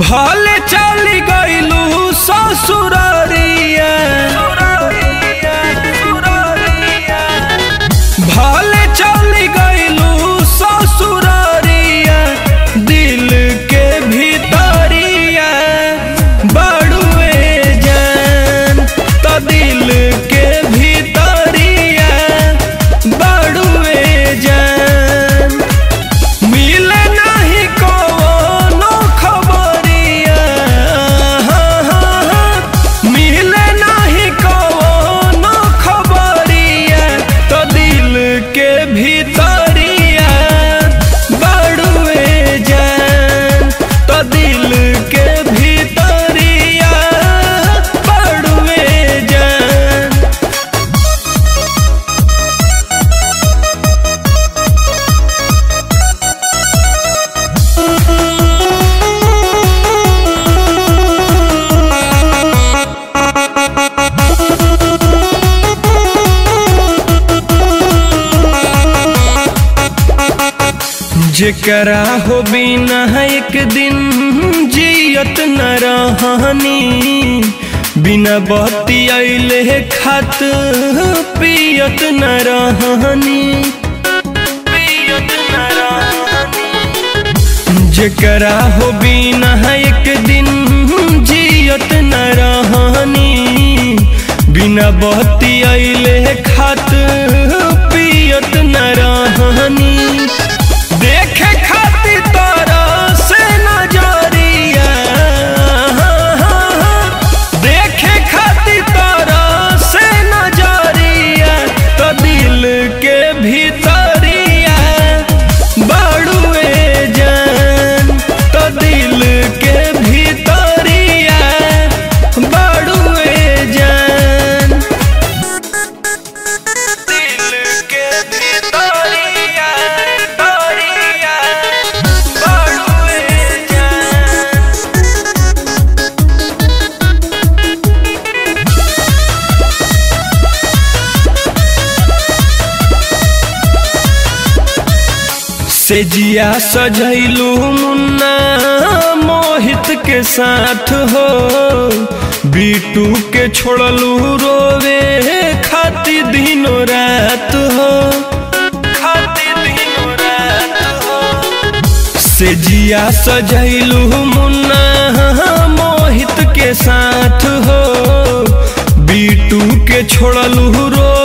भले चली गईलू ससुररिया भले चली गईलू ससुररिया दिल के भीतरिया बड़ुए जान तो दिल के भीतरिया बड़ुए जान मिले नहीं कोनो खबरिया मिले नहीं कोनो खबरिया तो दिल के भीतरिया बड़ुए जान तो दिल के भीतरिया बड़ुए जान जेकरा हो बिना एक दिन जियत न रहनी बिना बत्ती अइले खात पियत न रहनी पियत न रहनी जेकरा हो बिना एक दिन जियत न रहनी बिना बत्ती अइले खात पियत न रहनी देखे खातिर तोरा से नजरिया देखे खातिर तोरा से नजरिया तो दिल के भीतरिया बड़ुए जान तो दिल के भीतरिया बड़ुए जान दिल के भीतरिया तोरिया बड़ुए जान से जिया सजैलू मुन्ना मोहित के साथ हो बीटू के छोड़लू रोवे खाती दिनों रात हो खाती दिनों रात हो से जिया सजैलू मुन्ना मोहित के साथ हो बीटू के छोड़लू रो